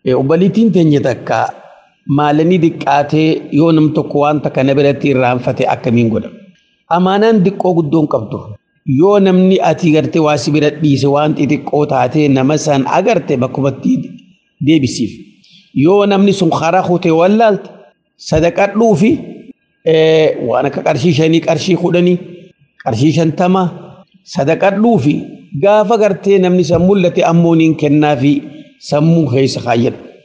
Obbaliitiin teenya takka maalanii diqqaatee yoo nam tokko waan takka na biratti irraanfate akkamiin godha. Amaanaan diqqoo guddoon qabdu. Yoo namni ati gartee waa si bira dhiise waan xixiqqoo taatee nama san agarte bakkumatti deebisiif. Yoo namni sun karaa kutee wallaalte sadaqadhuu fi waan akka qarshii shanii qarshii kudhanii qarshii shantama sadaqadhuu fi gaafa gartee namni san mul'ate ammoo niin kennaa fi sammuu keessa kaayyadhu.